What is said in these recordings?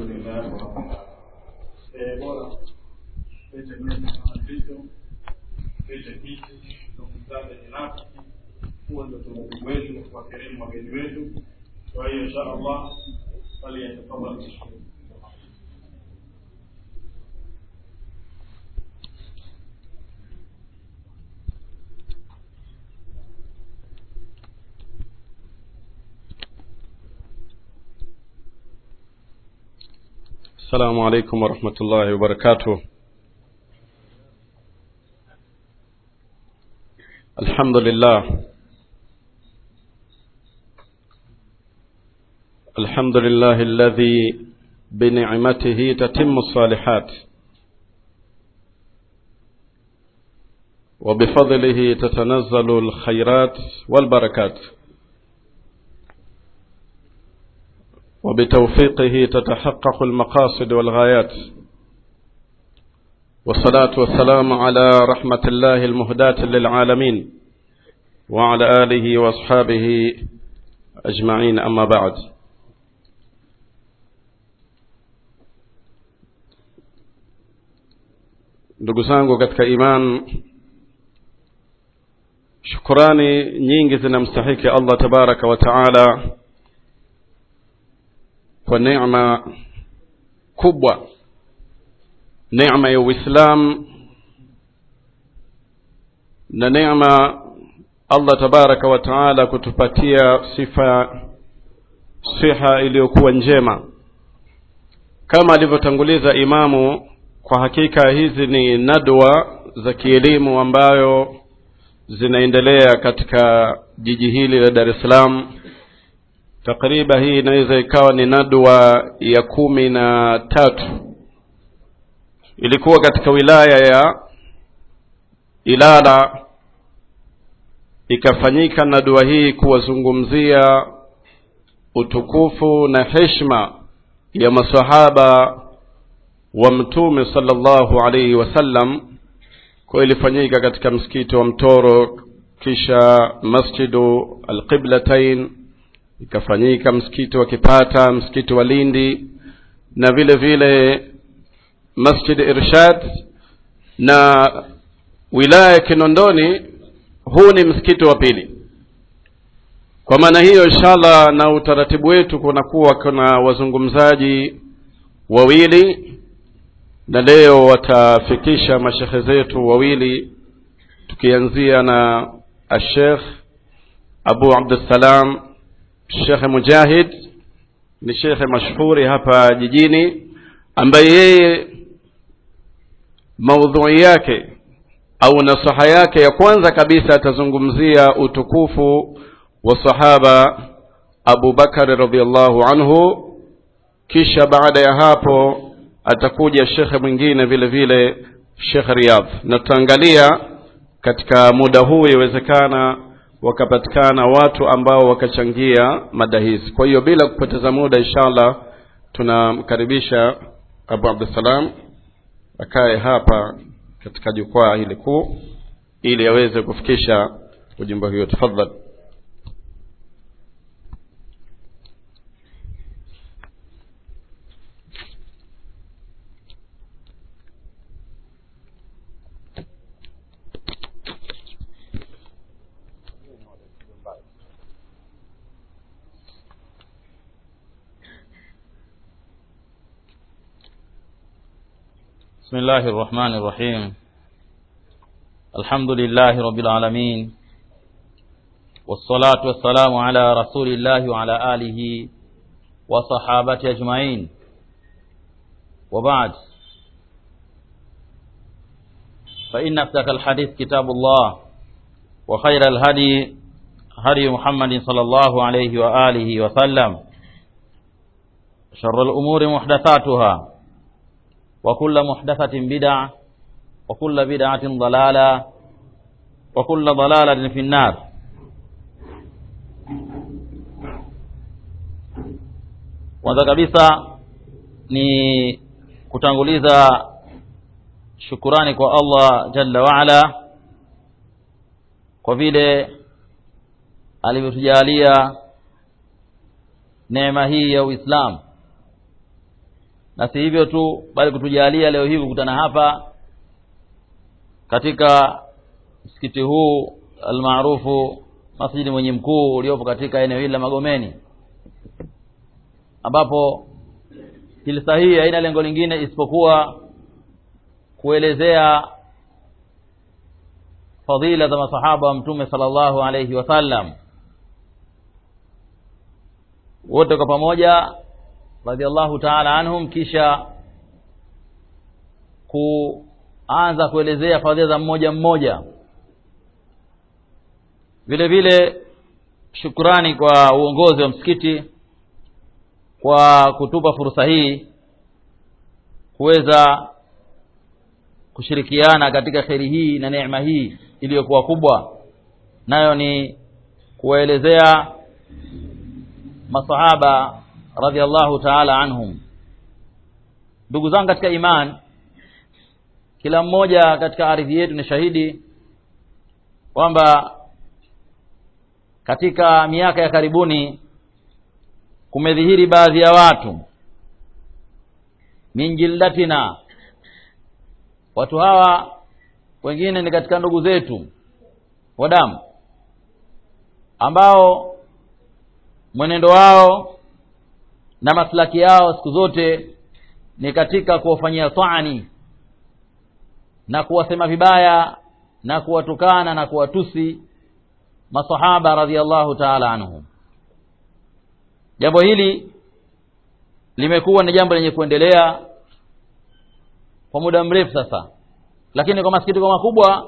lillah bora vitu vitu hizi tukutane binafsi huo ndio utaratibu wetu wa kuwakirimu wageni wetu kwa hiyo insha allah faliyatafadhal mashkur السلام عليكم ورحمة الله وبركاته الحمد لله الحمد لله الذي بنعمته تتم الصالحات وبفضله تتنزل الخيرات والبركات وبتوفيقه تتحقق المقاصد والغايات والصلاة والسلام على رحمة الله المهداة للعالمين وعلى آله وأصحابه أجمعين أما بعد ndugu zangu katika iman shukurani nyingi zinamstahiki allah tabaraka wa taala kwa neema kubwa neema ya uislam na neema allah tabaraka wa taala kutupatia sifa siha iliyokuwa njema kama alivyotanguliza imamu kwa hakika hizi ni nadwa za kielimu ambayo zinaendelea katika jiji hili la dar es salaam takriba hii inaweza ikawa ni nadwa ya kumi na tatu ilikuwa katika wilaya ya ilala ikafanyika nadwa hii kuwazungumzia utukufu na heshima ya masahaba wa mtume sallallahu alaihi wasallam kwa ilifanyika katika msikiti wa mtoro kisha masjidu alqiblatain ikafanyika msikiti wa kipata msikiti wa lindi na vile vile masjid irshad na wilaya ya kinondoni huu ni msikiti wa pili kwa maana hiyo inshallah na utaratibu wetu kunakuwa kuna wazungumzaji wawili na leo watafikisha mashekhe zetu wawili tukianzia na ashekh abu abdussalam shekhe mujahid ni shekhe mashhuri hapa jijini ambaye yeye maudhui yake au nasaha yake ya kwanza kabisa atazungumzia utukufu wa sahaba abu bakari radiallahu anhu kisha baada ya hapo atakuja shekhe mwingine vile vile shekhe riyadh na tutaangalia katika muda huu iwezekana wakapatikana watu ambao wakachangia mada hizi kwa hiyo bila kupoteza muda inshallah tunamkaribisha abu abdussalam akae hapa katika jukwaa hili kuu ili aweze kufikisha ujumbe huo tafadhali بسم الله الرحمن الرحيم الحمد لله رب العالمين والصلاة والسلام على رسول الله وعلى آله وصحابته أجمعين وبعد فإن أفتك الحديث كتاب الله وخير الهدي هدي محمد صلى الله عليه وآله وسلم شر الأمور محدثاتها وكل محدثة بدعة وكل بدعة ضلالة وكل ضلالة في النار kwanza kabisa ni kutanguliza shukurani kwa Allah jalla waala kwa vile alivyotujalia neema hii ya Uislamu na si hivyo tu bali kutujalia leo hii kukutana hapa katika msikiti huu almaarufu masjidi mwenye mkuu uliopo katika eneo hili la Magomeni ambapo jilsa hii haina lengo lingine isipokuwa kuelezea fadhila za masahaba wa mtume sallallahu alayhi wasallam wote kwa pamoja radhiallahu ta'ala anhum kisha kuanza kuelezea fadhila za mmoja mmoja vile vile shukrani kwa uongozi wa msikiti kwa kutupa fursa hii kuweza kushirikiana katika kheri hii na neema hii iliyokuwa kubwa nayo ni kuwaelezea masahaba radhiallahu ta'ala anhum ndugu zangu katika iman kila mmoja katika ardhi yetu ni shahidi kwamba katika miaka ya karibuni kumedhihiri baadhi ya watu min jillatina watu hawa wengine ni katika ndugu zetu wa damu ambao mwenendo wao na maslaki yao siku zote ni katika kuwafanyia taani na kuwasema vibaya na kuwatukana na kuwatusi masahaba radhiallahu ta'ala anhum jambo hili limekuwa ni jambo lenye kuendelea kwa muda mrefu sasa lakini kwa masikitiko makubwa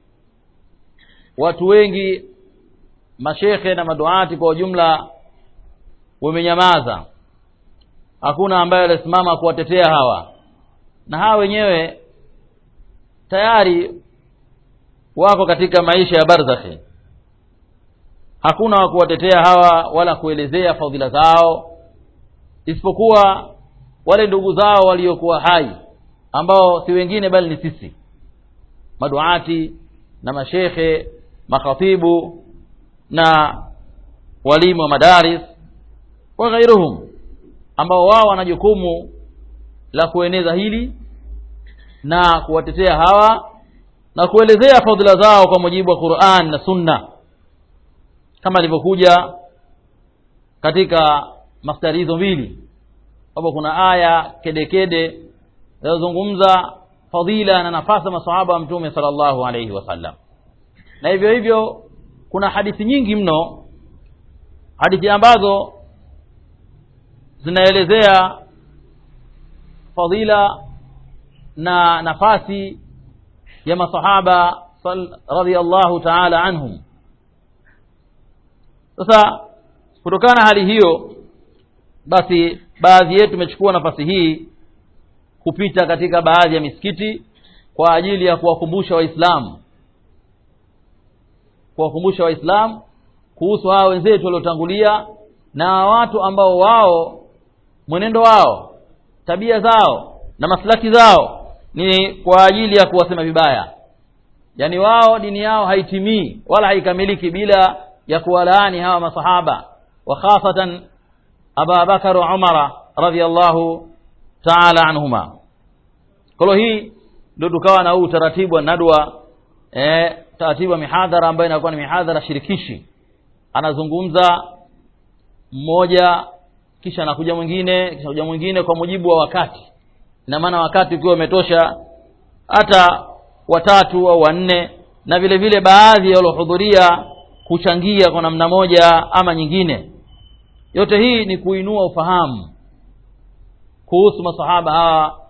watu wengi mashekhe na maduati kwa ujumla wamenyamaza hakuna ambaye alisimama kuwatetea hawa na hawa wenyewe tayari wako katika maisha ya barzakhi hakuna wa kuwatetea hawa wala kuelezea fadhila zao isipokuwa wale ndugu zao waliokuwa hai ambao si wengine bali ni sisi maduati na mashekhe makhatibu na walimu wa madaris wa ghairuhum ambao wao wana jukumu la kueneza hili na kuwatetea hawa na kuelezea fadhila zao kwa mujibu wa Qur'an na Sunna kama ilivyokuja katika mastari hizo mbili kwamba kuna aya kedekede zinazozungumza fadhila na nafasi ya masahaba wa mtume sallallahu alayhi wasallam na hivyo hivyo kuna hadithi nyingi mno hadithi ambazo zinaelezea fadhila na nafasi ya masahaba radhiallahu ta'ala anhum sasa kutokana hali hiyo basi baadhi yetu tumechukua nafasi hii kupita katika baadhi ya misikiti kwa ajili ya kuwakumbusha waislamu kuwakumbusha waislamu kuhusu hao wenzetu waliotangulia na watu ambao wao mwenendo wao tabia zao na maslaki zao ni kwa ajili ya kuwasema vibaya yaani wao dini yao haitimii wala haikamiliki bila ya kuwalaani hawa masahaba wa khasatan Aba Bakar wa Umara radhiallahu ta'ala anhuma kwa hii ndio tukawa na huu utaratibu wa nadwa eh taratibu wa mihadhara ambayo inakuwa ni mihadhara shirikishi anazungumza mmoja kisha anakuja mwingine kisha kuja mwingine kwa mujibu wa wakati ina maana wakati ukiwa umetosha hata watatu au wanne na vile vile baadhi ya waliohudhuria kuchangia kwa namna moja ama nyingine yote hii ni kuinua ufahamu kuhusu masahaba hawa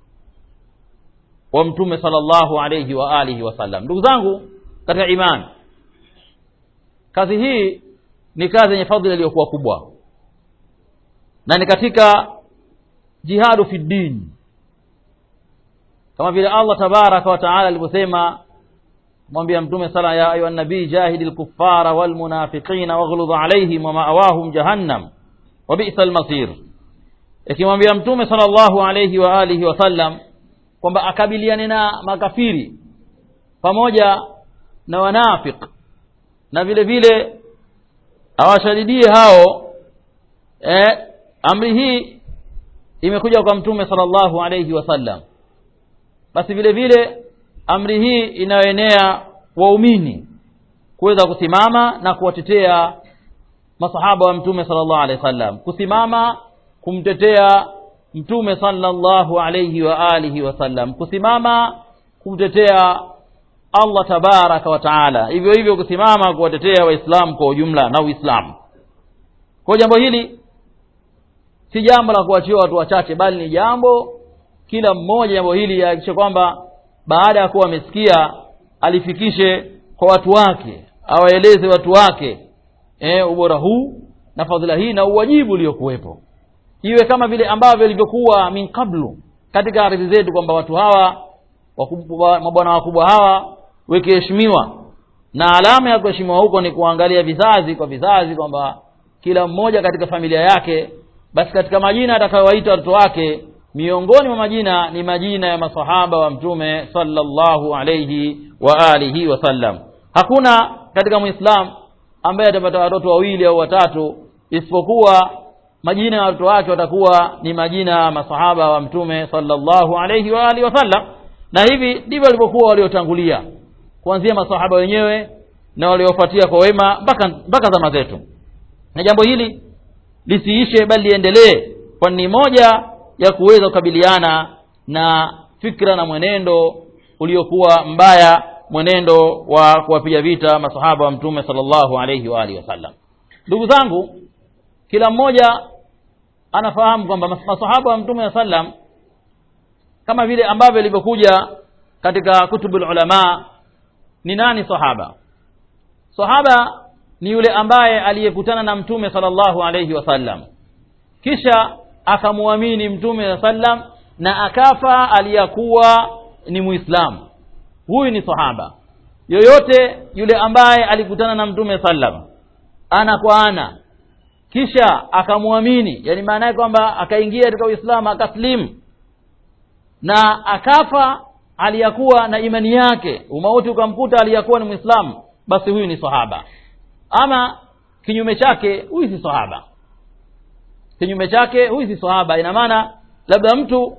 wa mtume sallallahu alayhi wa alihi wasallam ndugu zangu katika imani kazi hii ni kazi yenye fadhila iliyokuwa kubwa na ni katika jihadu fi din kama vile Allah tabaraka wa taala alivyosema mwambia mtume sala ya ayuha nabii jahidil kuffara wal munafiqina waghluz alaihim wa ma'awahum jahannam wa bi'sal masir ikimwambia mtume sallallahu alayhi wa alihi wasallam kwamba akabiliane na makafiri pamoja na wanafiq na vile vile awashadidie hao eh, amri hii imekuja kwa mtume sallallahu alayhi wasallam basi vile vile amri hii inayoenea waumini kuweza kusimama na kuwatetea masahaba wa mtume sallallahu alaihi wasallam kusimama kumtetea mtume sallallahu alayhi wa alihi wasallam kusimama kumtetea Allah tabaraka wa taala hivyo hivyo kusimama kuwatetea waislamu kwa ujumla na uislamu kwa jambo hili si jambo la kuachiwa watu wachache bali ni jambo kila mmoja jambo hili ahakikishe kwamba baada ya kuwa amesikia alifikishe kwa watu wake awaeleze watu wake e, ubora huu na fadhila hii na uwajibu uliokuwepo iwe kama vile ambavyo ilivyokuwa min kablu katika ardhi zetu kwamba watu hawa wakubwa, mabwana wakubwa hawa wakiheshimiwa na alama ya kuheshimiwa huko ni kuangalia vizazi kwa vizazi kwamba kila mmoja katika familia yake basi katika majina atakayowaita watoto wake miongoni mwa majina ni majina ya masahaba wa mtume sallallahu alayhi wa alihi wasallam hakuna katika muislam ambaye atapata watoto wawili au watatu isipokuwa majina ya watoto wake watakuwa ni majina ya masahaba wa mtume sallallahu alayhi wa alihi wasallam na hivi ndivyo walivyokuwa waliotangulia kuanzia masahaba wenyewe na waliofuatia kwa wema mpaka mpaka zama zetu na jambo hili lisiishe bali liendelee kwani ni moja ya kuweza kukabiliana na fikra na mwenendo uliokuwa mbaya mwenendo wa kuwapiga vita masahaba wa mtume sallallahu alayhi wa alihi wasallam ndugu zangu kila mmoja anafahamu kwamba masahaba wa mtume sallam kama vile ambavyo ilivyokuja katika kutubul ulama ni nani sahaba sahaba ni yule ambaye aliyekutana na mtume sallallahu alayhi wasallam kisha akamwamini mtume sallam na akafa aliyakuwa ni muislamu huyu ni sahaba yoyote yule ambaye alikutana na mtume sallam ana kwa ana kisha akamwamini yani maana yake kwamba akaingia katika uislamu akaslimu na akafa aliyakuwa na imani yake umauti ukamkuta aliyakuwa ni muislamu basi huyu ni sahaba ama kinyume chake huyu si sahaba kinyume chake huyu si sahaba ina maana labda mtu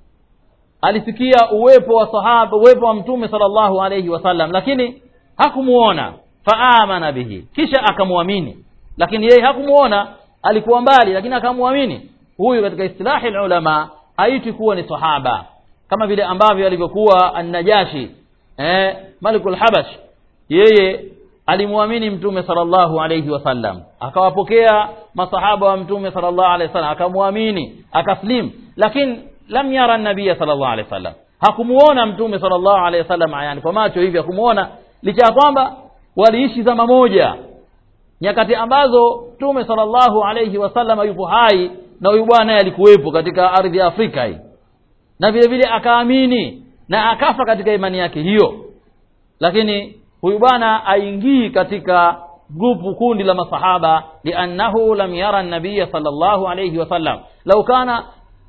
alisikia uwepo wa sahaba uwepo wa mtume sallallahu alayhi wasallam lakini hakumuona faamana bihi kisha akamwamini lakini yeye hakumuona alikuwa mbali lakini akamwamini huyu katika istilahi ulama haiti kuwa ni sahaba kama vile ambavyo alivyokuwa an-najashi eh malikul habash yeye alimwamini mtume sallallahu alayhi wasallam akawapokea masahaba wa mtume sallallahu alayhi wasallam akamwamini akaslim lakini lam yara nabiya sallallahu alayhi wasallam hakumuona mtume sallallahu alayhi wasallam yani kwa macho hivi hakumuona licha ya kwamba waliishi zama moja nyakati ambazo mtume sallallahu alayhi wasallam yupo hai na huyu bwana naye alikuwepo katika ardhi ya Afrika hii na vile vile akaamini na akafa katika imani yake hiyo lakini huyu bwana aingii katika grupu kundi la masahaba liannahu lam yara nabiya sallallahu alayhi wasallam lau kana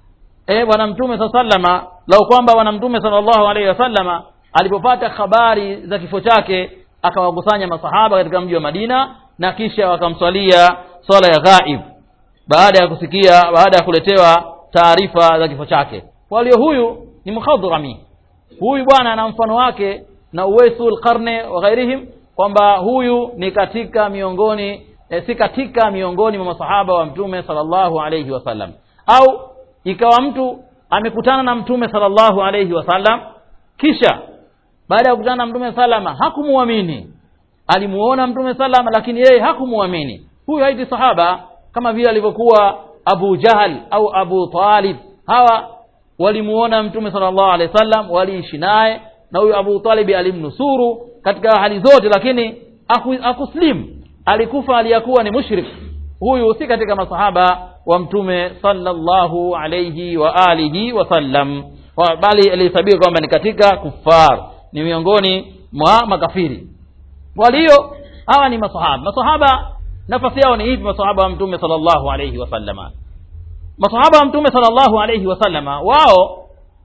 eh bwana mtume sallama lau kwamba bwana mtume sallallahu alayhi wasallama alipopata habari za kifo chake akawakusanya masahaba katika mji wa Madina na kisha wakamswalia swala ya ghaib baada ya kusikia baada ya kuletewa taarifa za kifo chake kwa hiyo huyu ni mkhadhrami huyu bwana ana mfano wake na uwesul qarne wa ghairihim kwamba huyu ni katika miongoni e, si katika miongoni mwa masahaba wa mtume sallallahu alayhi wasallam au ikawa mtu amekutana na mtume sallallahu alayhi wasallam kisha baada ya kukutana na mtume salama hakumuamini alimuona mtume salama lakini yeye hakumuamini huyu haiti sahaba kama vile alivyokuwa Abu Jahal au Abu Talib hawa walimuona mtume sallallahu alaihi wasallam waliishi naye na huyu Abu Talib alimnusuru katika hali zote lakini akuslim alikufa aliyakuwa ni mushrik huyu si katika masahaba wa mtume sallallahu alayhi wa alihi wasallam bali alihesabika kwamba ni katika kufar ni miongoni mwa makafiri kwa hiyo hawa ni masahaba masahaba nafasi yao ni hivi masahaba wa mtume sallallahu alayhi wasallama masahaba wa mtume sallallahu alayhi wasallama wao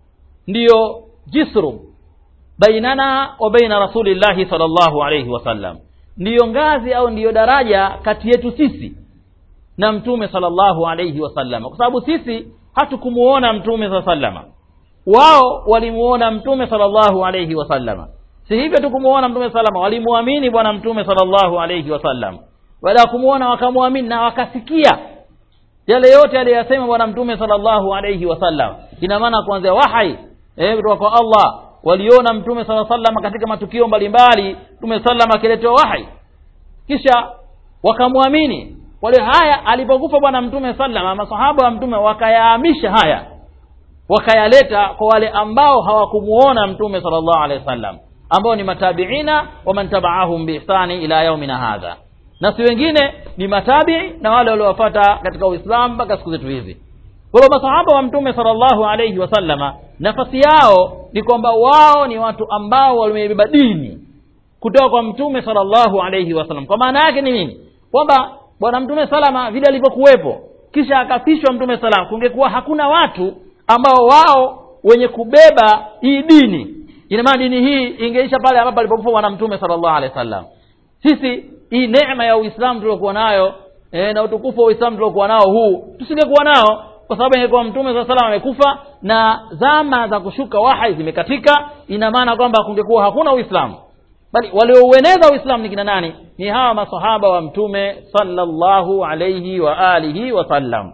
ndiyo jisru bainana wa baina rasulillahi sallallahu alayhi wasallam ndiyo ngazi au ndiyo daraja kati yetu sisi na mtume sallallahu alayhi wasallam kwa sababu sisi hatukumuona mtume saa sallama wao walimuona mtume sallallahu alayhi wasallama si hivyo tu kumuona mtume salama walimwamini bwana mtume sallallahu alayhi wasallam baada ya kumuona wakamwamini na wakasikia yale yote aliyosema bwana mtume sallallahu alayhi wasallam ina maana kuanzia wahai eh kutoka kwa Allah waliona mtume sallallahu alayhi wasallam katika matukio mbalimbali mtume sallam akiletewa wahai kisha wakamwamini wale haya alipokufa bwana mtume sallama masahaba wa mtume wakayahamisha haya wakayaleta kwa wale ambao hawakumuona mtume sallallahu alaihi wasallam ambao ni matabiina wa man tabaahum biihsani ila yaumina hadha na si wengine ni matabii na wale waliowafuata katika uislamu mpaka siku zetu hizi kwa hiyo masahaba wa mtume sallallahu alaihi wasallama nafasi yao ni kwamba wao ni watu ambao wamebeba dini kutoka kwa mtume sallallahu alaihi wasallam kwa maana yake ni nini kwamba bwana mtume salama vile alivyokuwepo kisha akafishwa mtume salama kungekuwa hakuna watu ambao wao wenye kubeba hii dini ina maana dini hii ingeisha pale ambapo alipokufa bwana mtume sallallahu alaihi wasallam sisi hii neema ya uislamu tuliokuwa nayo e, na utukufu wa uislamu tuliokuwa nao huu tusingekuwa nao kwa sababu ingekuwa mtume saa salam amekufa na zama za kushuka wahai zimekatika ina maana kwamba kungekuwa hakuna uislamu bali walioueneza uislamu ni kina nani ni hawa masahaba wa mtume sallallahu alaihi wa alihi wasallam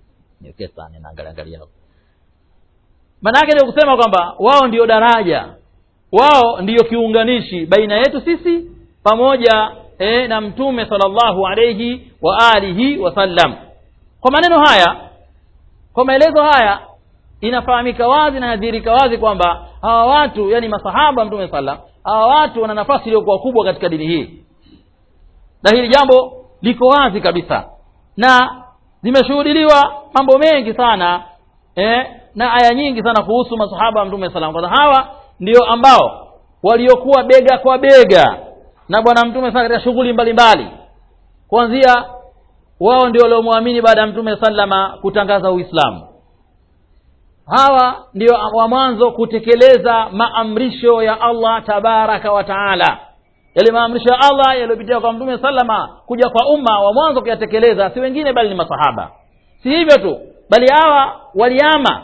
maana yake ni kusema kwamba wao ndio daraja wao ndiyo kiunganishi baina yetu sisi pamoja e, na mtume sallallahu alayhi wa alihi wasallam kwa maneno haya kwa maelezo haya inafahamika wazi na nadhirika wazi kwamba hawa watu yani masahaba wa mtume sallam hawa watu wana nafasi iliyokuwa kubwa katika dini hii na hili jambo liko wazi kabisa na zimeshuhudiliwa mambo mengi sana eh, na aya nyingi sana kuhusu masahaba wa mtume salam kwanza hawa ndio ambao waliokuwa bega kwa bega na bwana mtume sana katika shughuli mbalimbali kuanzia wao ndio waliomwamini baada ya mtume sallama kutangaza uislamu hawa ndio wa mwanzo kutekeleza maamrisho ya allah tabaraka wa taala yale maamrisho ya allah yaliyopitia kwa mtume sallama kuja kwa umma wa mwanzo kuyatekeleza si wengine bali ni masahaba si hivyo tu bali hawa waliama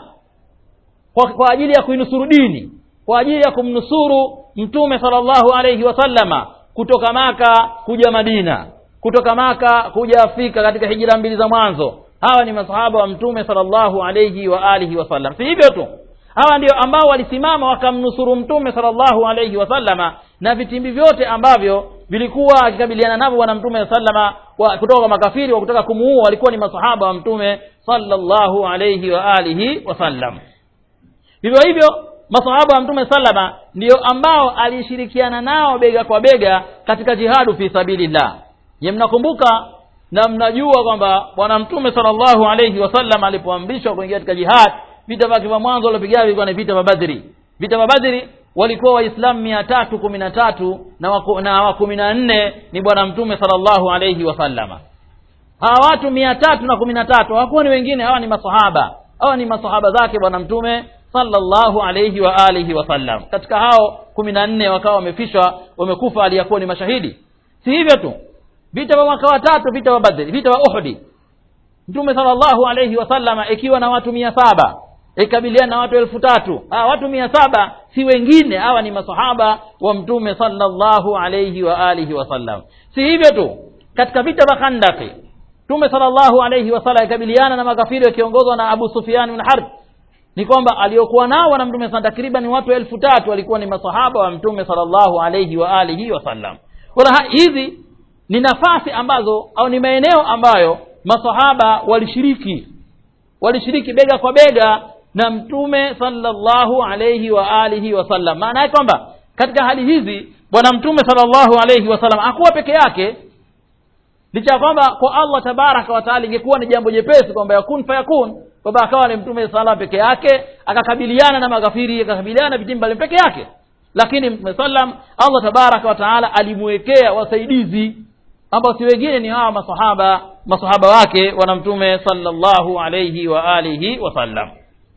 kwa, kwa ajili ya kuinusuru dini kwa ajili ya kumnusuru mtume sallallahu alayhi wasallama kutoka maka kuja madina kutoka maka kuja afrika katika hijira mbili za mwanzo hawa ni masahaba wa mtume sallallahu alayhi wa alihi wasallam si hivyo tu hawa ndio ambao walisimama wakamnusuru mtume sallallahu alayhi wasallama na vitimbi vyote ambavyo vilikuwa akikabiliana navyo bwana mtume sallama wa, kutoka kwa makafiri wa kutaka kumuua walikuwa ni masahaba wa mtume sallallahu alayhi wa alihi wasallam vivyo hivyo masahaba wa mtume sallama ndio ambao alishirikiana nao bega kwa bega katika jihadu fi sabilillah ye mnakumbuka na mnajua kwamba bwana mtume sallallahu alayhi wasallam alipoamrishwa kuingia katika jihad vita vyake vya mwanzo waliopiga vilikuwa ni vita vya badri vita vya badri walikuwa waislamu mia tatu kumi na tatu na wa na wa kumi na nne ni bwana mtume sallallahu alayhi wasallama hawa watu mia tatu na kumi na tatu hawakuwa ni wengine hawa ni masahaba hawa ni masahaba zake bwana mtume sallallahu alayhi wa alihi wasallam katika hao kumi na nne wakawa wamefishwa wamekufa aliyakuwa ni mashahidi si hivyo tu vita vya mwaka wa tatu vita vya badri vita vya uhudi mtume sallallahu alayhi wasallam ikiwa na watu mia saba ikabiliana na watu elfu tatu hawa watu mia saba si wengine hawa ni masahaba wa mtume sallallahu alayhi wa alihi wasallam si hivyo tu katika vita vya khandaki mtume sallallahu alayhi wasallam ikabiliana na makafiri wakiongozwa na abu sufyan bin harb ni kwamba aliokuwa nao na mtume sana takriban watu elfu tatu walikuwa ni masahaba wa mtume sallallahu alayhi wa alihi wasallam wala hizi ni nafasi ambazo au ni maeneo ambayo masahaba walishiriki walishiriki bega kwa bega na mtume sallallahu alayhi wa alihi wasallam maana yake kwamba katika hali hizi bwana mtume sallallahu alayhi wasallam hakuwa peke yake licha ya kwamba kwa allah tabaraka wataala ingekuwa ni jambo jepesi kwamba yakun fayakun kwamba akawa ni mtume sala peke yake akakabiliana na makafiri akakabiliana na vitimbi mbali peke yake lakini mtume sallam allah tabaraka wataala alimwekea wasaidizi ambao si wengine ni hawa masahaba masahaba wake wana mtume sallallahu alayhi wa alihi wasallam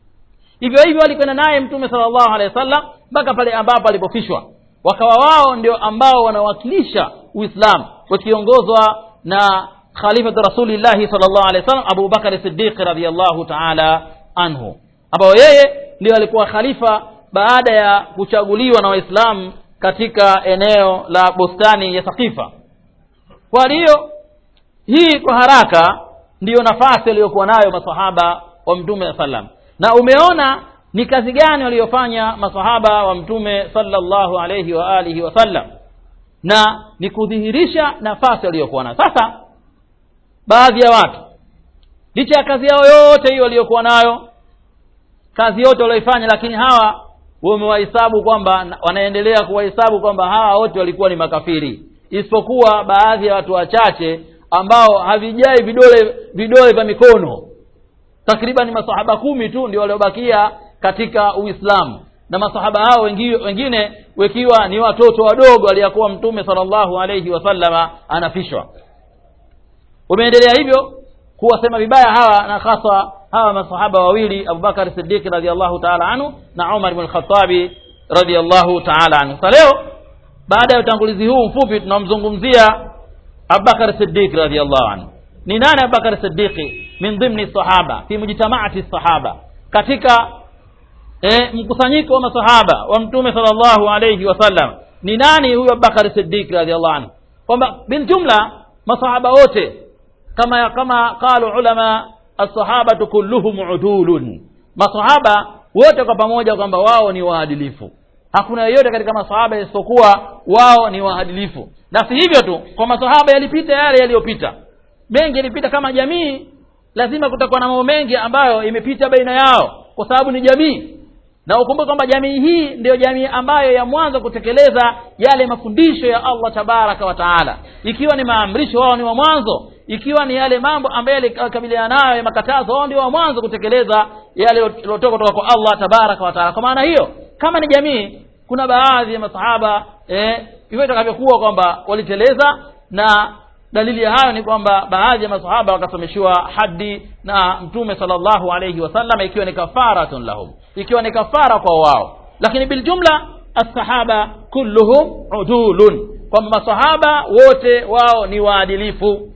hivyo hivyo alikwenda naye mtume sallallahu alaihi wasallam mpaka pale ambapo alipofishwa wakawa wao ndio ambao wanawakilisha uislamu wakiongozwa na khalifatu rasulillahi sallallahu alaihi wasallam Abu Bakar Siddiq radhiyallahu ta'ala anhu ambao yeye ndio alikuwa khalifa baada ya kuchaguliwa na waislamu katika eneo la bustani ya sakifa kwa hiyo hii kwa haraka ndiyo nafasi aliyokuwa nayo masahaba wa mtume sallam na umeona ni kazi gani waliyofanya masahaba wa mtume sallallahu alayhi wa alihi wasallam na ni kudhihirisha nafasi waliyokuwa nayo sasa baadhi ya watu licha ya kazi yao yote hiyo waliyokuwa nayo kazi yote walioifanya lakini hawa wamewahesabu kwamba wanaendelea kuwahesabu kwamba hawa wote walikuwa ni makafiri isipokuwa baadhi ya watu wachache ambao havijai vidole vidole vya mikono takriban masahaba kumi tu ndio waliobakia katika uislamu na masahaba hao wengine, wengine wakiwa ni watoto wadogo aliyakuwa mtume sallallahu alayhi wasallama anafishwa umeendelea hivyo kuwasema vibaya hawa na hasa hawa masahaba wawili abubakar siddiq radiallahu taala anhu na umar ibn lkhatabi radiallahu taala anhu sa leo baada ya utangulizi huu mfupi tunamzungumzia abubakar siddiq radiallahu anhu ni nani abubakar siddiqi min dhimni sahaba fi mujtamaati sahaba katika e, mkusanyiko wa masahaba wa mtume sallallahu alayhi wasallam ni nani huyu abubakar siddiq radiallahu anhu kwamba biljumla masahaba wote kama kama qalu ulama alsahabatu kulluhum udulun masahaba wote kwa pamoja kwamba wao ni waadilifu hakuna yeyote katika masahaba isipokuwa wao ni waadilifu na si hivyo tu kwa masahaba yalipita yale yaliyopita mengi yalipita kama jamii lazima kutakuwa na mambo mengi ambayo imepita baina yao kwa sababu ni jamii na ukumbuke kwamba jamii hii ndiyo jamii ambayo ya mwanzo kutekeleza yale mafundisho ya allah tabaraka wa taala ikiwa ni maamrisho wao ni wa mwanzo ikiwa ni yale mambo ambayo yalikabiliana nayo ya makatazo wao ndio wa mwanzo kutekeleza yale yaliyotoka kutoka kwa allah tabaraka wa taala kwa maana hiyo kama ni jamii kuna baadhi ya masahaba eh, hivyo itakavyokuwa kwamba waliteleza na dalili ya hayo ni kwamba baadhi ya masahaba wakasomeshiwa hadi na mtume sallallahu alayhi wasallam ikiwa ni kafaratun lahum ikiwa ni kafara kwa wao lakini biljumla assahaba kulluhum udulun kwamba masahaba wote wao ni waadilifu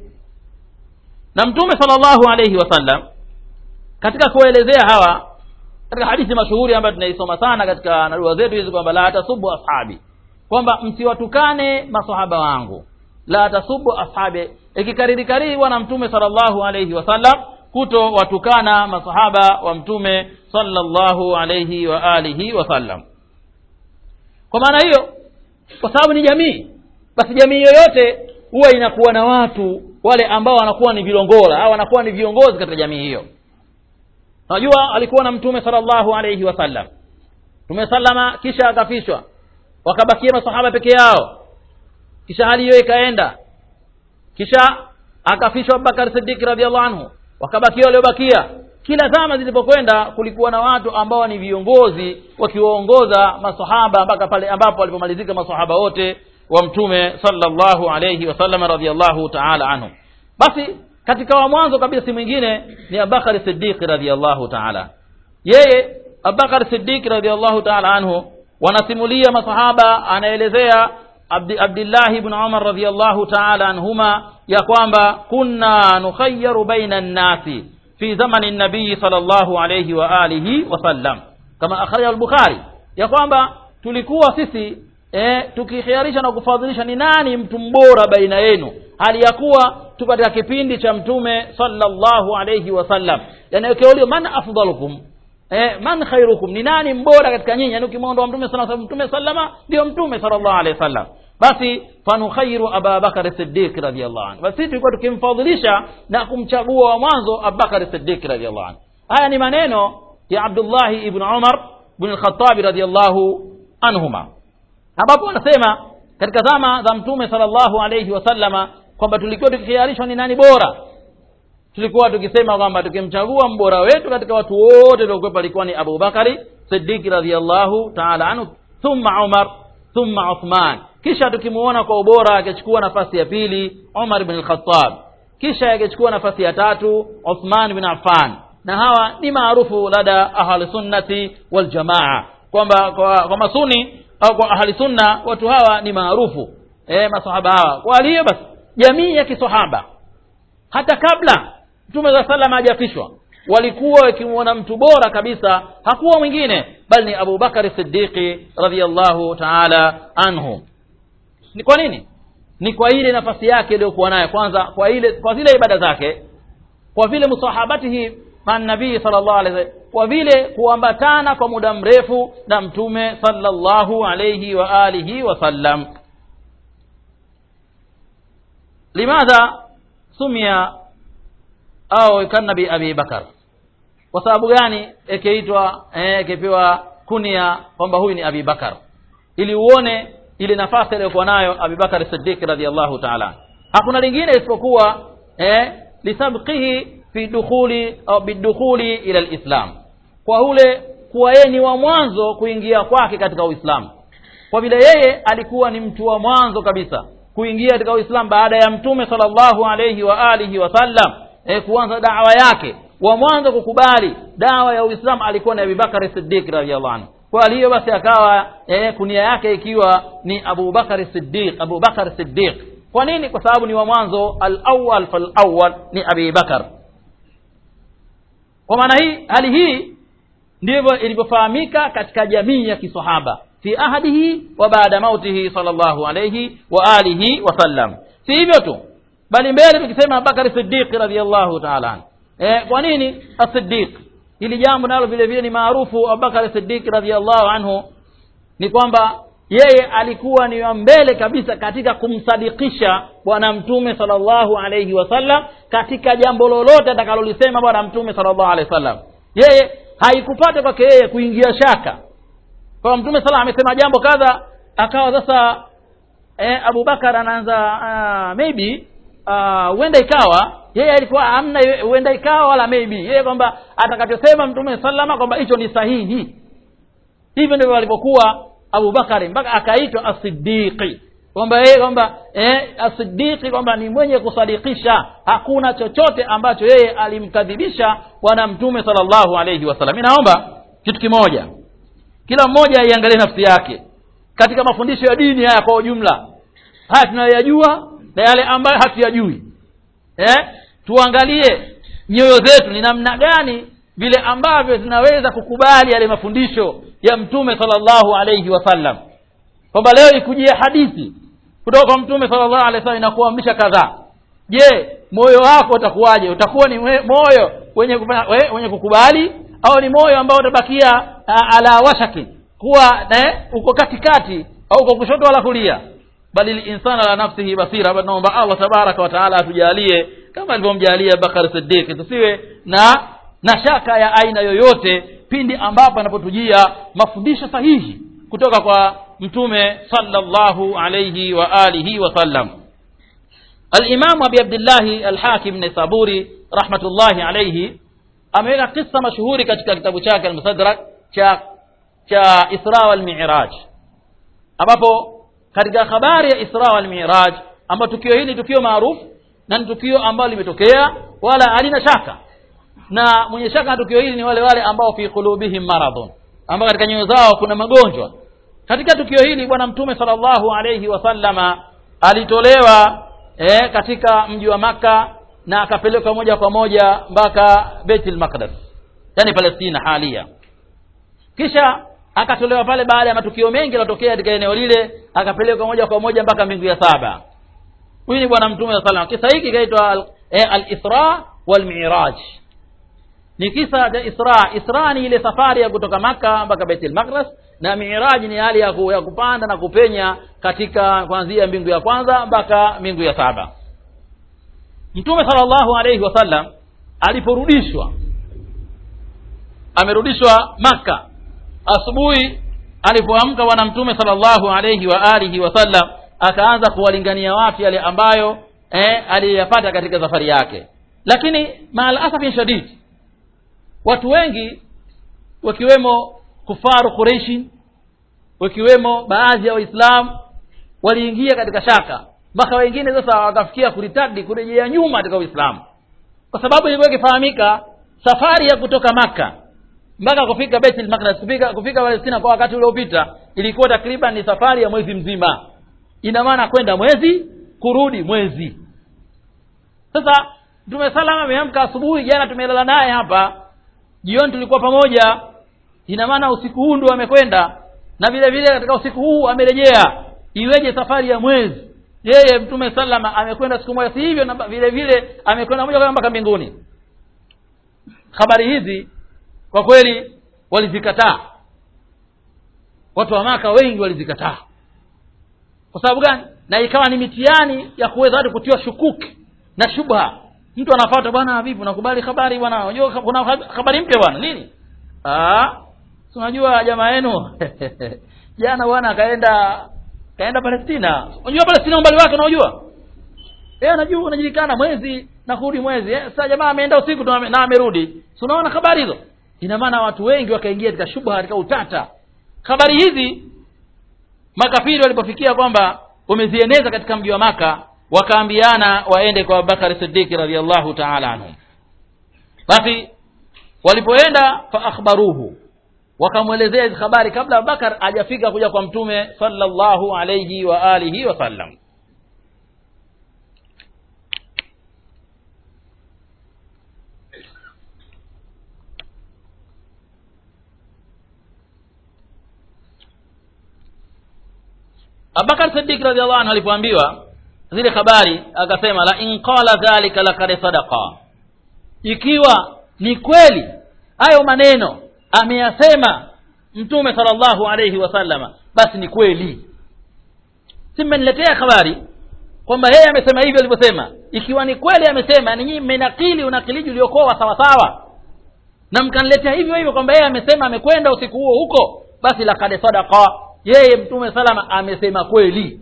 na mtume sallallahu alayhi wasallam katika kuelezea hawa katika hadithi mashuhuri ambayo tunaisoma sana katika narua zetu hizi kwamba la tasubu ashabi kwamba msiwatukane masahaba wangu la tasubu ashabi ikikariri kariri bwana mtume sallallahu alayhi wasallam kuto watukana masahaba wa mtume sallallahu alayhi wa alihi wasallam kwa maana hiyo kwa sababu ni jamii basi jamii yoyote huwa inakuwa na watu wale ambao wanakuwa ni vilongola au wanakuwa ni viongozi katika jamii hiyo najua alikuwa na mtume sallallahu alayhi wasallam mtume sallama kisha akafishwa wakabakia masahaba peke yao kisha hali hiyo ikaenda kisha akafishwa abubakar siddiq radiallahu anhu wakabakia waliobakia kila zama zilipokwenda kulikuwa na watu ambao ni viongozi wakiwaongoza masahaba mpaka pale ambapo walipomalizika masahaba wote wa mtume sallallahu alayhi wasallam radiallahu taala anhu basi katika wa mwanzo kabisa si mwingine ni abubakar siddiq radiallahu taala yeye abubakar siddiq radiallahu taala anhu wanasimulia masahaba anaelezea Abdi, abdillahi ibn umar radiallahu taala anhuma ya kwamba kunna nukhayaru baina nnasi fi zamani nabii sal llahu alaihi wa alihi wasallam kama akhraja al-bukhari ya kwamba tulikuwa sisi eh, tukikhiarisha na kufadhilisha ni nani mtu mbora baina yenu hali ya kuwa tu katika kipindi cha mtume sallallahu alayhi wasallam yani ukiulio man afdalukum eh, man khairukum ni nani mbora katika nyinyi yani ukimwondoa mtume sallallahu alayhi mtume sallama ndio mtume sallallahu alayhi wasallam basi fanukhairu ababakar siddiq radhiallahu anhu basi tulikuwa tukimfadhilisha na kumchagua wa mwanzo abubakar siddiq radhiallahu anhu haya ni maneno ya abdullahi ibn umar ibn al-khattab radhiallahu anhuma ambapo wanasema katika zama za mtume sallallahu alayhi wasallama kwamba tulikuwa tukikhiarishwa ni nani bora tulikuwa tukisema kwamba tukimchagua mbora wetu katika watu wote tuliokuwepo alikuwa ni abubakari siddiq radhiallahu taala anhu thumma umar thumma uthman kisha tukimuona kwa ubora akichukua nafasi ya pili umar ibn al-khattab kisha akichukua nafasi ya tatu uthman bin affan na hawa ni maarufu lada ahli sunnati wal jamaa kwamba kwa, kwa masuni au kwa ahli sunna watu hawa ni maarufu eh masahaba hawa kwa hiyo basi jamii ya kisahaba hata kabla mtume za salama hajafishwa walikuwa wakimwona mtu bora kabisa hakuwa mwingine bali ni Abu Bakari Siddiqi radhiyallahu ta'ala anhu ni kwa nini ni kwa ile nafasi yake iliyokuwa nayo kwanza kwa ile kwa zile ibada zake kwa vile musahabatihi man nabii sallallahu alaihi wasallam kwa vile kuambatana kwa muda mrefu na mtume sallallahu alayhi wa alihi wasallam limadha sumia au kanabi abi bakar kwa sababu gani ikiitwa eh, ikipewa kunia kwamba huyu ni abi bakar ili uone ile nafasi aliyokuwa nayo abi bakar siddiq radhiallahu ta'ala hakuna lingine isipokuwa eh, lisabqihi fi dukhuli au bidukhuli ila alislam kwa ule kuwa yeye ni wa mwanzo kuingia kwake katika uislamu kwa vile yeye alikuwa ni mtu wa mwanzo kabisa kuingia katika uislamu baada ya mtume sallallahu alayhi wa alihi wasallam e, kuanza dawa yake wa mwanzo kukubali dawa ya uislamu alikuwa ni abubakari siddiq radhiallahu anhu kwa hiyo basi akawa e, kunia yake ikiwa ni abubakari siddiq abubakar siddiq kwa nini kwa sababu ni wa mwanzo al-awwal fal-awwal ni abi bakar kwa maana hii hali hii ndivyo ilivyofahamika katika jamii ya kisahaba fi ahadihi wa baada mautihi sallallahu alayhi wa alihi wasallam si hivyo tu bali mbele tukisema Abubakar Siddiq radhiyallahu ta'ala eh kwa nini as-Siddiq hili jambo nalo vile vile ni maarufu Abubakar Siddiq radhiyallahu anhu ni kwamba yeye alikuwa ni wa mbele kabisa katika kumsadikisha bwana mtume sallallahu alayhi wasallam katika jambo lolote atakalolisema bwana mtume sallallahu alayhi wasallam yeye haikupata kwake yeye kuingia shaka kwa mtume sallallahu amesema jambo kadha akawa sasa eh, Abubakar anaanza uh, maybe huenda uh, ikawa yeye alikuwa hamna huenda ikawa wala maybe yeye kwamba atakachosema mtume sallama kwamba hicho ni sahihi hivyo ndivyo alivyokuwa Abubakari mpaka akaitwa as-siddiqi kwamba yeye kwamba eh, as-siddiqi kwamba ni mwenye kusadikisha hakuna chochote ambacho yeye alimkadhibisha bwana mtume sallallahu alayhi wasallam mimi naomba kitu kimoja kila mmoja aiangalie nafsi yake katika mafundisho ya dini haya kwa ujumla haya tunayoyajua na yale ambayo hatuyajui eh tuangalie nyoyo zetu ni namna gani vile ambavyo zinaweza kukubali yale mafundisho ya mtume sallallahu alayhi wasallam kwamba leo ikujia hadithi kutoka kwa mtume sallallahu alayhi wasallam inakuamrisha kadhaa je moyo wako utakuwaje utakuwa ni moyo wenye kufanya we, wenye kukubali au ni moyo ambao utabakia ala washaki kuwa eh, uko katikati au uko kushoto wala kulia bali insana la nafsihi basira naomba Allah tabaraka wa taala atujalie kama alivyomjalia Bakar Siddiq tusiwe na na shaka ya aina yoyote pindi ambapo anapotujia mafundisho sahihi kutoka kwa mtume sallallahu alayhi wa alihi wasallam al-Imam Abi Abdullah al-Hakim Nisaburi rahmatullahi alayhi ameweka kisa mashuhuri katika kitabu chake al-Musaddarak cha cha Isra wal Mi'raj ambapo katika habari ya Isra wal Mi'raj ambapo tukio hili tukio maarufu na ni tukio ambalo limetokea wala halina shaka na mwenye shaka na tukio hili ni wale wale ambao fi qulubihim maradhun ambao katika nyoyo zao kuna magonjwa katika tukio hili bwana mtume sallallahu alayhi wasallama alitolewa eh, katika mji wa maka na akapelekwa moja kwa moja mpaka Baitul Maqdis yani Palestina halia kisha akatolewa pale baada ya matukio mengi yalotokea katika eneo lile akapelekwa moja kwa moja mpaka mbingu ya saba huyu ni bwana mtume sallallahu alayhi wasallam kisa hiki kinaitwa al-Isra wal Mi'raj ni kisa cha Isra Isra ni ile safari ya kutoka maka mpaka Baitul Maqdis na Mi'raj ni hali ya, ku, ya kupanda na kupenya katika kuanzia mbingu ya kwanza mpaka mbingu ya saba Mtume sallallahu alayhi wasallam aliporudishwa amerudishwa maka asubuhi alipoamka bwana mtume sallallahu alayhi wa alihi wasallam akaanza kuwalingania watu yale ambayo eh, aliyapata katika safari yake lakini maal asafi shadid watu wengi wakiwemo kufaru Quraishi wakiwemo baadhi ya waislamu waliingia katika shaka mpaka wengine sasa wakafikia kuritadi kurejea nyuma katika uislamu kwa sababu ilikuwa ikifahamika safari ya kutoka maka mpaka kufika Baitul Maqdis kufika kufika Palestina kwa wakati uliopita ilikuwa takriban ni safari ya mwezi mzima ina maana kwenda mwezi kurudi mwezi sasa mtume salama ameamka asubuhi jana tumelala naye hapa jioni tulikuwa pamoja ina maana usiku huu ndo amekwenda na vile vile katika usiku huu amerejea iweje safari ya mwezi yeye mtume salama amekwenda siku moja si hivyo na vile vile amekwenda moja kwa moja mpaka mbinguni habari hizi kwa kweli walizikataa watu wa maka wengi walizikataa kwa sababu gani na ikawa ni mitihani ya kuweza watu kutiwa shukuki na shubha mtu anafuata bwana vipi unakubali habari bwana unajua kuna habari mpya bwana nini ah si unajua jamaa yenu jana bwana akaenda kaenda Palestina unajua Palestina umbali wake unaojua eh anajua unajulikana mwezi na kurudi mwezi eh sasa jamaa ameenda usiku tu ame- na amerudi si unaona habari hizo ina maana watu wengi wakaingia katika shubha katika utata habari hizi makafiri walipofikia kwamba wamezieneza katika mji wa maka wakaambiana waende kwa abubakari siddiqi radiallahu taala anhu basi walipoenda fa akhbaruhu wakamwelezea hizi habari kabla abubakar hajafika kuja kwa mtume sallallahu alayhi wa alihi wasallam abubakar siddiq radiallahu anhu alipoambiwa zile habari akasema la in qala dhalika lakad sadaqa ikiwa ni kweli hayo maneno ameyasema mtume sallallahu alayhi wasallama basi ni kweli si mmeniletea habari kwamba yeye amesema hivyo alivyosema ikiwa ni kweli amesema ni nyinyi mmenakili unakiliji uliokuwa wa sawasawa na mkaniletea hivyo hivyo kwamba yeye amesema amekwenda usiku huo huko basi lakad sadaqa yeye mtume salama amesema kweli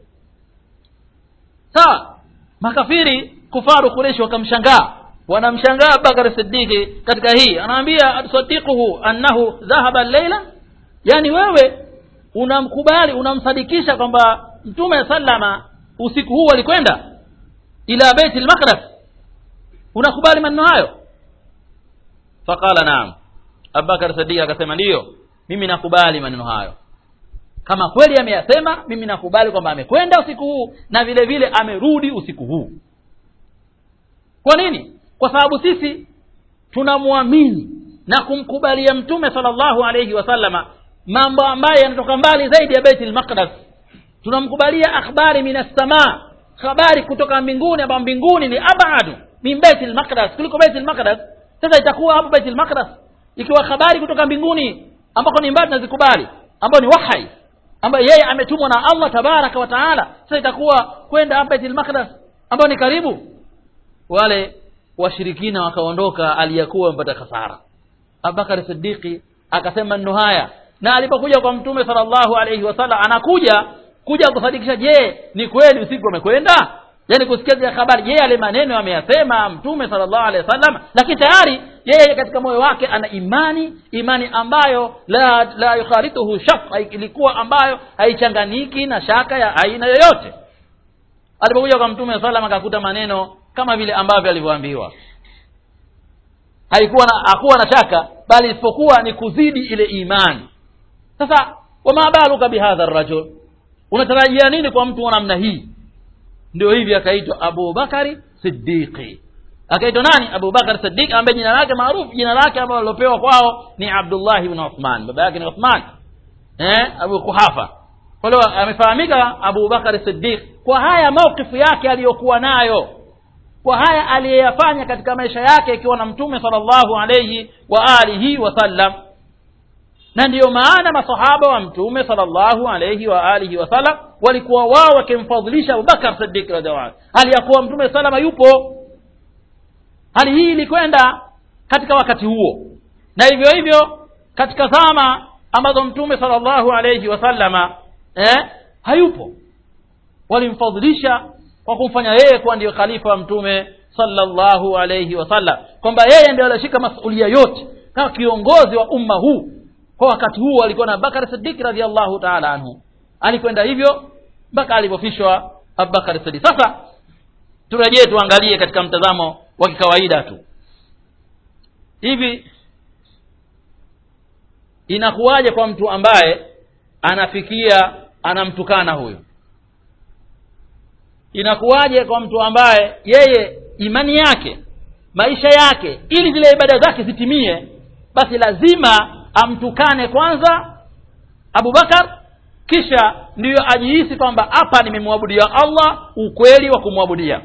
sawa makafiri kufaru kureshi wakamshangaa wanamshangaa bakar siddiqi katika hii anaambia atusadiquhu annahu dhahaba leila yani wewe unamkubali unamsadikisha kwamba mtume sallama usiku huu alikwenda ila beit lmaqdas unakubali maneno hayo faqala naam abubakar siddiq akasema ndiyo mimi nakubali maneno hayo kama kweli ameyasema mimi nakubali kwamba amekwenda usiku huu na vile vile amerudi usiku huu kwa nini kwa sababu sisi tunamwamini na kumkubalia mtume sallallahu alayhi wasallama mambo ambayo yanatoka mbali zaidi ya baitul maqdas tunamkubalia akhbari minas samaa habari kutoka mbinguni ambayo mbinguni ni abadu min baitul maqdas kuliko baitul maqdas sasa itakuwa hapo baitul maqdas ikiwa habari kutoka mbinguni ambako ni mbali tunazikubali ambayo ni wahai ambayo yeye ametumwa na Allah tabaraka wa taala sasa itakuwa kwenda hapa Baitul Maqdis ambayo ni karibu wale washirikina wakaondoka aliyakuwa wamepata hasara Abubakar Siddiqi akasema maneno haya na alipokuja kwa mtume sallallahu alayhi wasallam anakuja kuja kusadikisha je ni kweli usiku amekwenda yani kusikia zile habari yeye yale maneno ameyasema mtume sallallahu alaihi wasallam lakini tayari yeye katika moyo wake ana imani imani ambayo la la yukharituhu shak ilikuwa ambayo haichanganiki na shaka ya aina yoyote alipokuja kwa mtume sallam akakuta maneno kama vile ambavyo alivyoambiwa haikuwa na hakuwa na shaka bali isipokuwa ni kuzidi ile imani sasa wama baluka bihadha rajul unatarajia nini kwa mtu wa namna hii ndio hivi akaitwa Abu Bakari Siddiqi akaitwa nani Abu Bakar Siddiq ambaye jina lake maarufu jina lake ambalo lilopewa kwao ni Abdullah ibn Uthman baba yake ni Uthman eh Abu Kuhafa kwa hiyo amefahamika Abu Bakar Siddiq kwa haya maukifu yake aliyokuwa nayo kwa haya aliyeyafanya katika maisha yake ikiwa na mtume sallallahu alayhi wa alihi wasallam na ndiyo maana masahaba wa mtume sallallahu alayhi wa alihi wasallam walikuwa wao wakimfadhilisha Abubakar Siddiq radhiallahu anhu hali ya kuwa mtume salama yupo hali hii ilikwenda katika wakati huo na hivyo hivyo katika zama ambazo mtume sallallahu alayhi wasallama eh, hayupo walimfadhilisha kwa kumfanya yeye kuwa ndiyo khalifa wa mtume sallallahu alayhi wasallam kwamba yeye ndio alishika masulia yote kama kiongozi wa umma huu kwa wakati huu alikuwa na Bakar Siddiq radhiallahu ta'ala anhu alikwenda hivyo mpaka alipofishwa Abubakar Siddiq sasa turejee tuangalie katika mtazamo wa kikawaida tu hivi inakuwaje kwa mtu ambaye anafikia anamtukana huyo inakuwaje kwa mtu ambaye yeye imani yake maisha yake ili zile ibada zake zitimie basi lazima amtukane kwanza abubakar kisha ndiyo ajihisi kwamba hapa nimemwabudia allah ukweli wa kumwabudia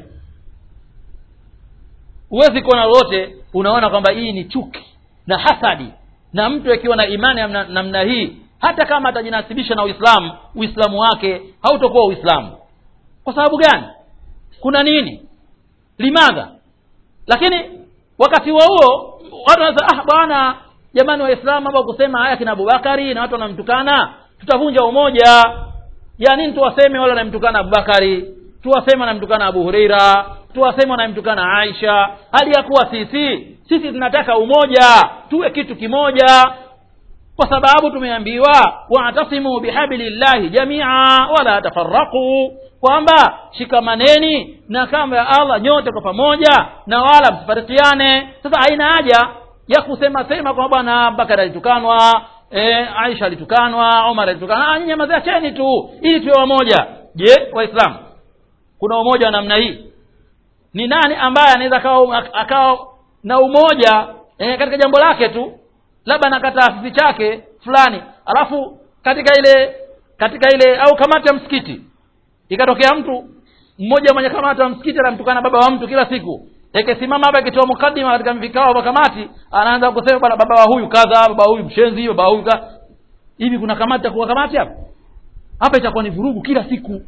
huwezi kuona lolote unaona kwamba hii ni chuki na hasadi na mtu akiwa na imani namna, namna hii hata kama atajinasibisha na uislamu uislamu wake hautokuwa uislamu kwa sababu gani kuna nini limadha lakini wakati wa huo watu wanasema ah bwana jamani waislamu ambao kusema haya kina abubakari na watu wanamtukana tutavunja umoja ya nini tuwaseme wale wanamtukana abubakari tuwaseme wanamtukana abu hureira tuwaseme wanamtukana aisha hali ya kuwa sisi sisi tunataka umoja tuwe kitu kimoja kwa sababu tumeambiwa watasimu bihablillahi jamia wala tafaraqu kwamba shikamaneni na kamba ya allah nyote kwa pamoja na wala msifarikiane sasa haina haja ya kusema sema kwamba bwana bakari alitukanwa e, aisha alitukanwa omar alitukanwa nyinyi maziacheni tu ili tuwe wamoja je waislamu kuna umoja wa namna hii ni nani ambaye anaweza akawa akawa na umoja e, katika jambo lake tu labda na taasisi chake fulani alafu katika ile katika ile au kamati ya msikiti ikatokea mtu mmoja mwenye kamati ya msikiti anamtukana baba wa mtu kila siku ikisimama hapa akitoa mukadima katika vikao vya kamati anaanza kusema bwana baba wa huyu kadha baba wa huyu mshenzi baba wa huyu kadha hivi kuna kamati ya kuwa kamati hapa hapa itakuwa ni vurugu kila siku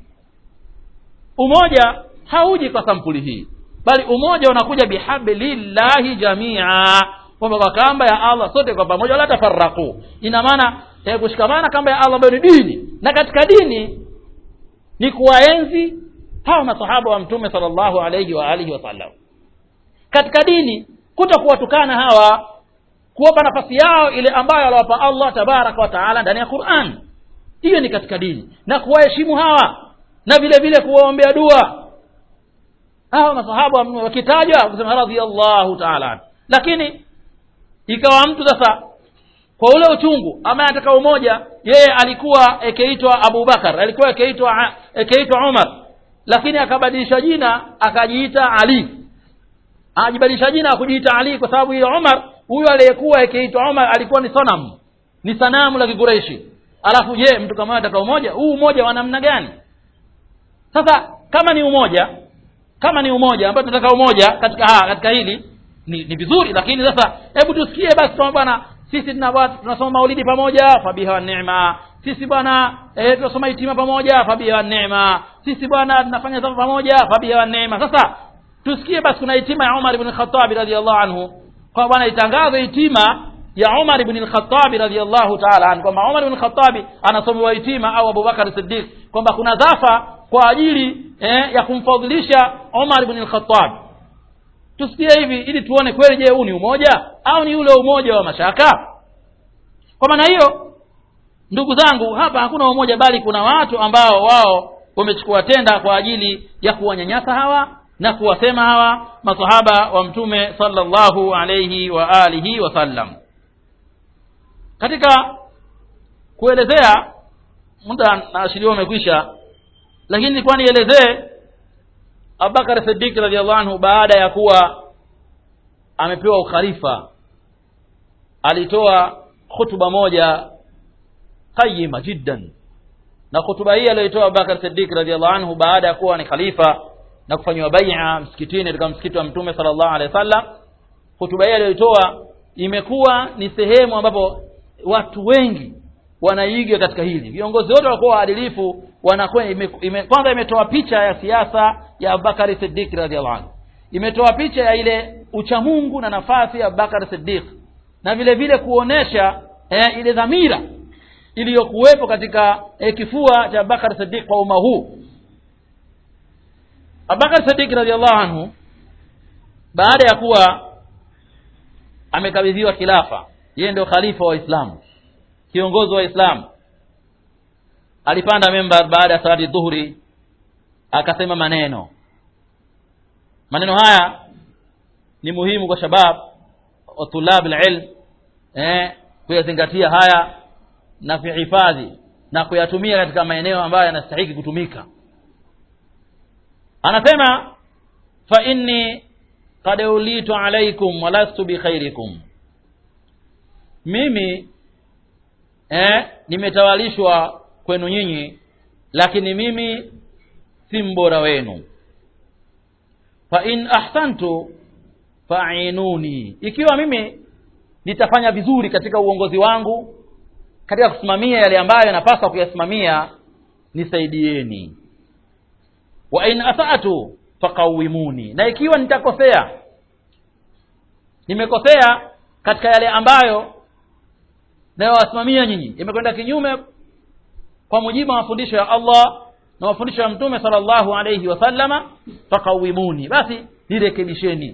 umoja hauji kwa sampuli hii bali umoja unakuja bihablillahi jamia kwamba kwa kamba ya allah sote kwa pamoja wala tafarraku ina maana eh, kushikamana kamba ya allah ambayo ni dini na katika dini ni kuwaenzi hawa masahaba wa mtume salllahu alaihi wa alihi wasallam katika dini kuto kuwatukana hawa kuwapa nafasi yao ile ambayo aliwapa allah tabaraka wa taala ndani ya quran hiyo ni katika dini na kuwaheshimu hawa na vile vile kuwaombea dua hawa masahaba wakitajwa kusema radhiallahu taala lakini ikawa mtu sasa kwa ule uchungu ama anataka umoja yeye alikuwa akiitwa abubakar alikuwa akiitwa akiitwa umar lakini akabadilisha jina akajiita ali ajibadilisha jina akujiita ali kwa sababu hiyo umar huyo aliyekuwa akiitwa umar alikuwa ni sonam ni sanamu la kikureishi alafu je mtu kama anataka umoja huu umoja wa namna gani sasa kama ni umoja kama ni umoja ambao tunataka umoja katika ha, katika hili ni, ni vizuri lakini sasa hebu tusikie basi kwamba bwana sisi tunasoma maulidi pamoja fabiha wa neema sisi bwana e, tunasoma itima pamoja fabiha wa neema sisi bwana tunafanya safa pamoja fabiha wa neema sasa tusikie basi kuna itima ya umar ibn khatabi radiallahu anhu kwa bwana itangazwe itima ya umar ibn lkhatabi radiallahu taala anhu kwamba umar ibn khatabi anasomewa itima au abubakar siddiq kwamba kuna dhafa kwa ajili eh, ya kumfadhilisha umar ibn lkhatabi tusikie hivi ili tuone kweli je huu ni umoja au ni ule umoja wa mashaka kwa maana hiyo ndugu zangu hapa hakuna umoja bali kuna watu ambao wao wamechukua tenda kwa ajili ya kuwanyanyasa hawa na kuwasema hawa masahaba wa mtume sallallahu alayhi wa alihi wasallam katika kuelezea muda naashiriwa umekwisha lakini nilikuwa nielezee abubakar sidik radiallahu anhu baada ya kuwa amepewa ukhalifa alitoa khutuba moja qayima jiddan na khutuba hii aliyoitoa abubakar sidik radiallahu anhu baada ya kuwa ni khalifa na kufanyiwa baia msikitini katika msikiti wa mtume sala llahu alehi wa sallam hutuba hii aliyoitoa imekuwa ni sehemu ambapo watu wengi wanaiga katika hili viongozi wote walikuwa waadilifu wanakuwa ime, ime, kwanza imetoa picha ya siasa ya abubakari sidik radiallahu anhu imetoa picha ya ile uchamungu na nafasi ya abubakari sidik na vile vile kuonesha eh, ile dhamira iliyokuwepo katika eh, kifua cha abubakar sidik kwa umma huu abubakar sidik radiallahu anhu baada ya kuwa amekabidhiwa khilafa yeye ndio khalifa wa Uislamu kiongozi wa Uislamu alipanda membar baada ya salati dhuhuri akasema maneno maneno haya ni muhimu kwa shabab wa tulab alilm eh kuyazingatia haya na kuhifadhi na kuyatumia katika maeneo ambayo yanastahili kutumika anasema fa inni qad ulitu alaikum walastu bikhairikum mimi eh, nimetawalishwa kwenu nyinyi lakini mimi si mbora wenu fa in ahsantu fa'inuni ikiwa mimi nitafanya vizuri katika uongozi wangu katika kusimamia yale ambayo napaswa kuyasimamia nisaidieni wa in asatu faqawimuni na ikiwa nitakosea nimekosea katika yale ambayo nayowasimamia nyinyi imekwenda kinyume kwa mujibu wa mafundisho ya Allah na mafundisho ya mtume sallallahu alayhi wasallama faqawimuni basi nirekebisheni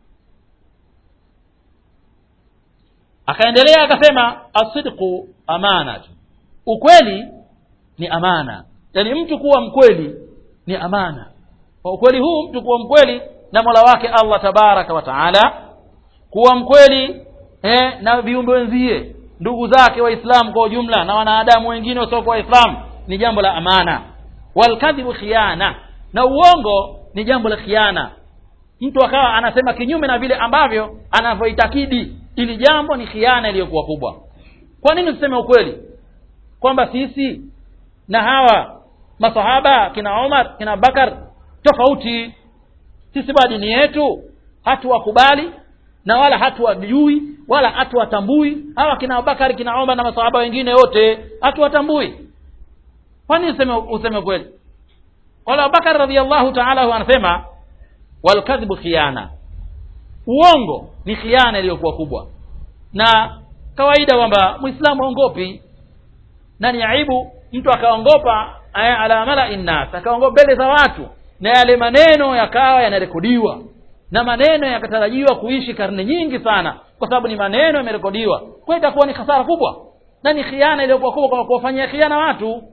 akaendelea akasema asidqu amanatu ukweli ni amana yani mtu kuwa mkweli ni amana kwa ukweli huu mtu kuwa mkweli na mola wake allah tabaraka wa taala kuwa mkweli eh, na viumbe wenzie ndugu zake waislamu kwa ujumla na wanadamu wengine wasiokuwa waislamu ni jambo la amana walkadhibu khiana na uongo ni jambo la khiana mtu akawa anasema kinyume na vile ambavyo anavyoitakidi ili jambo ni khiana iliyokuwa kubwa kwa nini tuseme ukweli kwamba sisi na hawa masahaba kina Umar kina Bakar tofauti sisi ba dini yetu hatuwakubali na wala hatuwajui wala hatuwatambui hawa kina Abubakar kina Umar na masahaba wengine wote hatuwatambui kwa nini useme useme kweli wala Abubakar radhiallahu ta'ala anasema walkadhibu khiana uongo ni khiana iliyokuwa kubwa na kawaida kwamba muislamu aongopi na ni aibu mtu akaongopa ala malai nnas akaongopa mbele za watu na yale maneno yakawa yanarekodiwa na maneno yakatarajiwa kuishi karne nyingi sana kwa sababu ni maneno yamerekodiwa kwa itakuwa ni hasara kubwa na ni khiana iliyokuwa kubwa kwa kuwafanyia khiana watu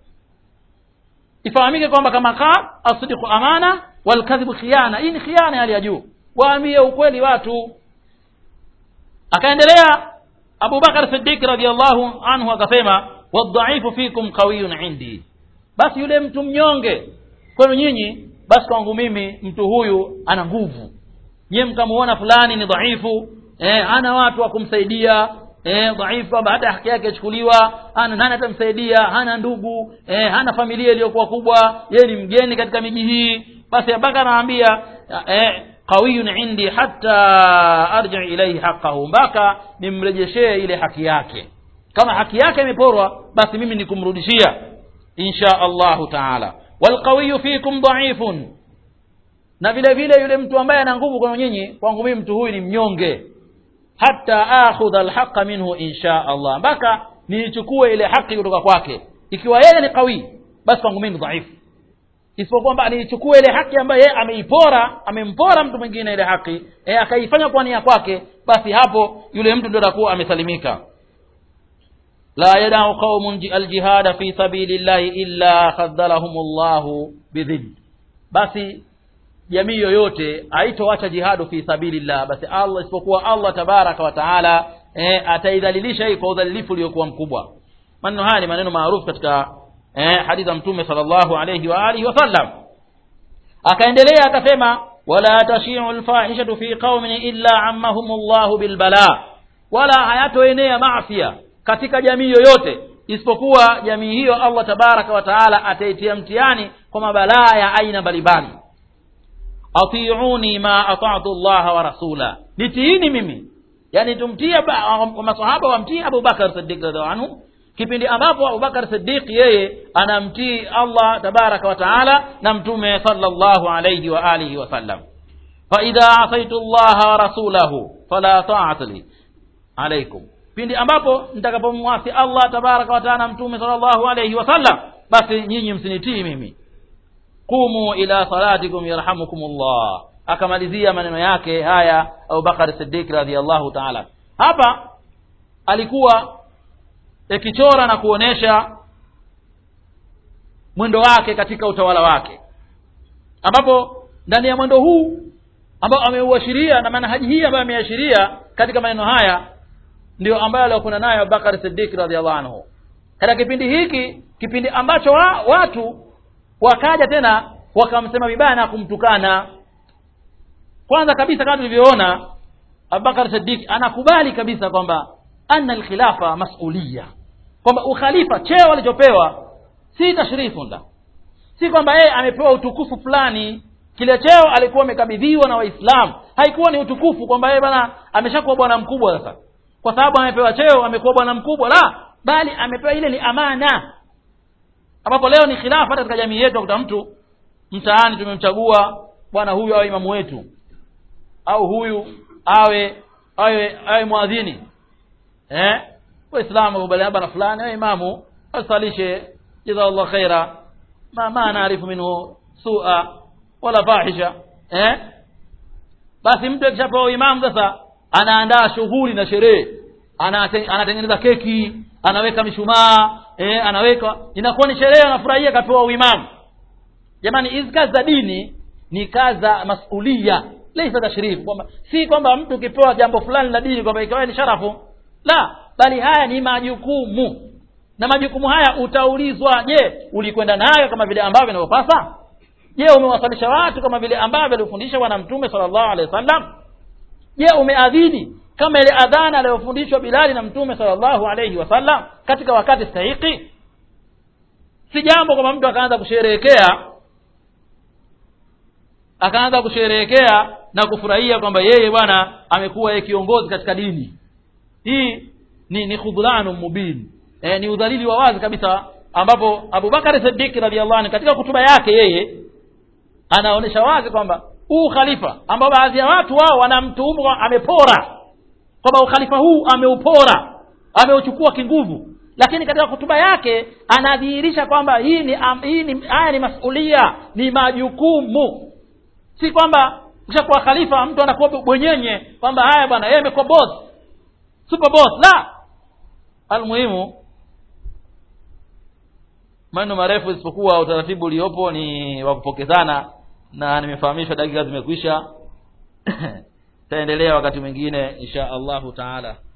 ifahamike kwamba kama ka asidiku amana walkadhibu khiana hii ni khiana hali ya juu waambie ukweli watu akaendelea Abu Bakar Siddiq radhiallahu anhu akasema wadhaifu fikum qawiyun indi basi yule mtu mnyonge kwenu nyinyi basi kwangu mimi mtu huyu ana nguvu nyie mkamuona fulani ni dhaifu eh, hana watu wa kumsaidia eh, dhaifu baada haki yake ichukuliwa hana nani atamsaidia hana ndugu eh, hana familia iliyokuwa kubwa yeye ni mgeni katika miji hii basi Abubakar anaambia eh, qawiyun indi hatta arji ilayhi haqqahu mpaka nimrejeshee ile haki yake kama haki yake imeporwa basi mimi nikumrudishia insha Allahu taala walqawiyu fikum dhaifun na vile vile yule mtu ambaye ana nguvu kwa nyinyi kwangu mimi mtu huyu ni mnyonge hatta akhudha alhaqa minhu insha Allah mpaka niichukue ile haki kutoka kwake ikiwa yeye ni qawi basi kwangu mimi dhaifu isipokuwa kwamba niichukue ile haki ambayo yeye ameipora amempora mtu mwingine ile haki e, akaifanya kwa nia kwake basi hapo yule mtu ndio atakuwa amesalimika la yadau qaumun aljihada fi sabilillahi illa khadhalahumullahu bidhid basi jamii yoyote haitoacha jihadu fi sabilillah basi Allah isipokuwa Allah tabaraka wa taala eh, ataidhalilisha hii kwa udhalilifu uliokuwa mkubwa maneno haya ni maneno maarufu katika eh, hadithi za mtume sallallahu alayhi wa alihi wasallam akaendelea akasema wala tashi'u alfahishatu fi qaumin illa ammahumullahu bilbala wala hayatoenea maafia katika jamii yoyote isipokuwa jamii hiyo Allah tabaraka wa taala ataitia mtihani kwa mabalaa ya aina mbalimbali atiuni ma ata'tu Allah wa rasula nitiini mimi yani tumtie masahaba wamtii Abu Bakar Siddiq radhiallahu anhu kipindi ambapo Abu Bakar Siddiq yeye anamtii Allah tabaraka wa taala na mtume sallallahu alayhi wa alihi wa sallam fa idha asaitu Allah wa rasulahu fala ta'ata li alaykum pindi ambapo nitakapomwasi Allah tabaraka wa taala na mtume sallallahu alayhi wa sallam basi nyinyi msinitii mimi qumu ila salatikum yarhamukumullah akamalizia maneno yake haya Abu Bakar Siddiq radhiyallahu ta'ala hapa alikuwa ikichora na kuonesha mwendo wake katika utawala wake ambapo ndani ya mwendo huu ambao ameuashiria na manhaji hii ambayo ameashiria katika maneno haya ndio ambayo alikuwa nayo Abubakar Siddiq radhiallahu anhu katika kipindi hiki kipindi ambacho wa, watu wakaja tena wakamsema vibaya na kumtukana kwanza kabisa kama tulivyoona abubakar sadiq anakubali kabisa kwamba anna alkhilafa masuliya kwamba ukhalifa cheo alichopewa si tashrifun la si kwamba yeye amepewa utukufu fulani kile cheo alikuwa amekabidhiwa na waislamu haikuwa ni utukufu kwamba yeye bwana ameshakuwa bwana mkubwa sasa kwa sababu amepewa cheo amekuwa bwana mkubwa la bali amepewa ile ni amana ambapo leo ni khilafa hata katika jamii yetu akuta mtu mtaani tumemchagua bwana huyu awe imamu wetu au huyu awe awe awe mwadhini eh waislamu wakubaliana bwana fulani awe imamu asalishe jazallahu khaira ma ma naarifu minhu sua wala fahisha eh basi mtu akishapewa imamu sasa anaandaa shughuli na sherehe Anate, anatengeneza keki anaweka mishumaa eh, anaweka inakuwa ni sherehe anafurahia akapewa uimamu jamani hizi kazi za dini ni kazi za masulia laisa tashrif kwamba si kwamba mtu ukipewa jambo fulani la dini kwamba ikawa ni sharafu la bali haya ni majukumu na majukumu haya utaulizwa je ulikwenda nayo kama vile ambavyo inavyopasa je umewasalisha watu kama vile ambavyo alifundisha bwana mtume sallallahu alaihi wasallam je umeadhini kama ile adhana aliyofundishwa Bilali na mtume sallallahu alaihi wasallam katika wakati stahiki si jambo kwamba mtu akaanza kusherehekea akaanza kusherehekea na kufurahia kwamba yeye bwana amekuwa yeye kiongozi katika dini hii ni ni khudhlanu mubin e, ni udhalili wa wazi kabisa ambapo Abubakar Siddiq radhiallahu anhu katika kutuba yake yeye anaonyesha wazi kwamba huu khalifa ambao baadhi ya watu wao wanamtuhumu amepora kwamba ukhalifa huu ameupora ameuchukua kinguvu lakini katika kutuba yake anadhihirisha kwamba hii ni am, hii ni haya ni masulia ni majukumu si kwamba ukishakuwa khalifa mtu anakuwa bwenyenye kwamba haya bwana yeye amekuwa boss super boss la almuhimu maneno marefu isipokuwa utaratibu uliopo ni wa kupokezana na nimefahamishwa dakika zimekwisha taendelea wakati mwingine insha allahu taala